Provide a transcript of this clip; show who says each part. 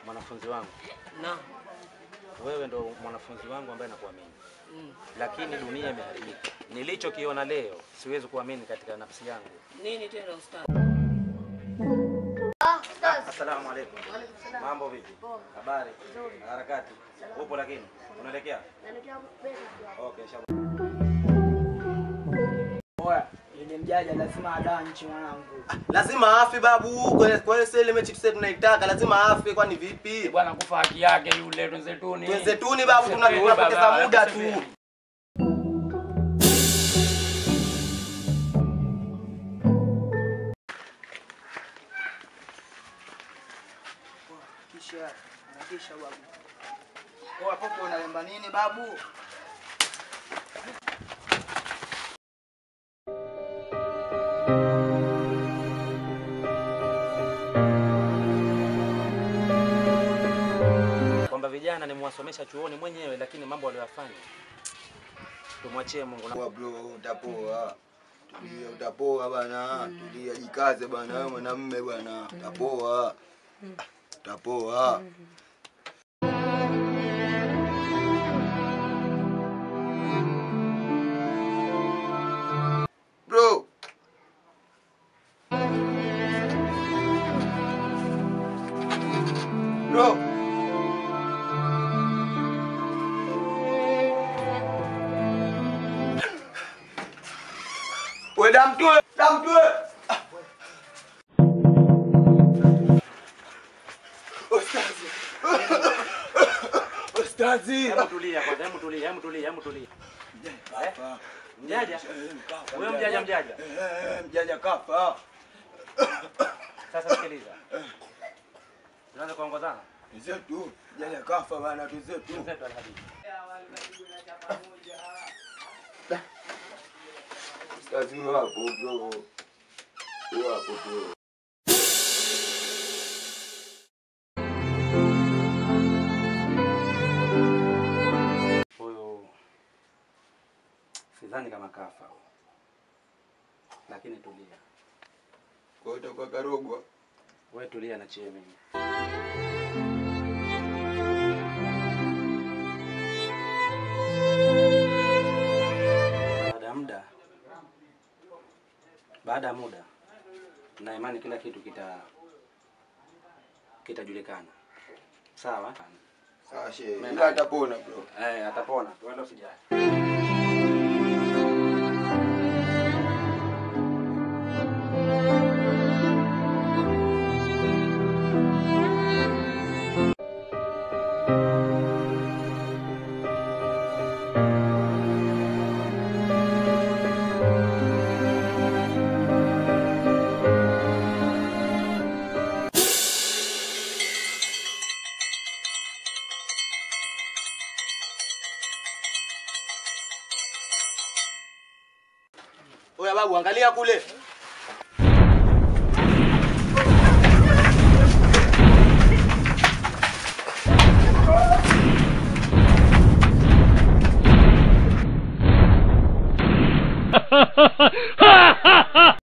Speaker 1: mwanafunzi wangu,
Speaker 2: Na.
Speaker 1: wewe ndo mwanafunzi wangu ambaye nakuamini,
Speaker 2: Mm.
Speaker 1: lakini dunia imeharibika. Nilichokiona leo siwezi kuamini katika nafsi yangu.
Speaker 2: Nini tena ustaz?
Speaker 3: Ah, Ustaz.
Speaker 1: Asalamu alaykum.
Speaker 3: Waalaikum salaam.
Speaker 1: Mambo vipi?
Speaker 3: Poa.
Speaker 1: Habari?
Speaker 3: Nzuri.
Speaker 1: Harakati? Upo lakini? Unaelekea?
Speaker 3: Naelekea Beka tu.
Speaker 1: Okay, inshallah.
Speaker 4: Oya, yule mjaja lazima adanchi mwanangu.
Speaker 5: Lazima afe babu. Kwa kwa hiyo sasa ile mechi tuse tunaitaka lazima afe kwani vipi?
Speaker 6: Bwana kufa haki yake yule twenzetuni.
Speaker 5: Twenzetuni babu tuna-
Speaker 6: Twenzetuni
Speaker 5: tunapoteza
Speaker 6: baba,
Speaker 5: muda tu.
Speaker 6: twenzetuni.
Speaker 4: Kisha kisha babu. Oya, popo unalemba nini babu?
Speaker 1: Kwamba vijana nimewasomesha chuoni mwenyewe, lakini mambo waliyofanya tumwachie Mungu. Na-
Speaker 7: Poa bro, utapoa. Tulia, utapoa bana. Tulia, jikaze bana, wewe mwanamume bwana. Utapoa. Utapoa. Bro. Bro.
Speaker 5: We damtue, damtue. Ustazi. Ustazi.
Speaker 1: Hebu tulia kwanza, hebu tulia, hebu tulia, hebu tulia.
Speaker 7: Kafa.
Speaker 1: Mjaja?
Speaker 7: Eh, kafa.
Speaker 1: Huyo mjaja mjaja.
Speaker 7: Eh, mjaja kafa.
Speaker 1: Sasa sikiliza. Tunaanza kuongozana.
Speaker 7: Mzetu, mjaja kafa bana, tuzetu.
Speaker 1: Mzetu alhadithi.
Speaker 7: Ustazi wewe hapo bro. Wewe hapo bro.
Speaker 1: Huyu sidhani kama kafa. Lakini tulia.
Speaker 7: Kwa hiyo utakuwa karogwa.
Speaker 1: Wewe tulia na chie mimi. Baada ya muda, baada ya muda, na imani kila kitu kita kitajulikana. Sawa?
Speaker 7: Sawa shehe.
Speaker 1: Mimi
Speaker 7: Ila atapona bro.
Speaker 1: Eh, atapona. Wewe usijali.
Speaker 5: Oya babu, angalia kule.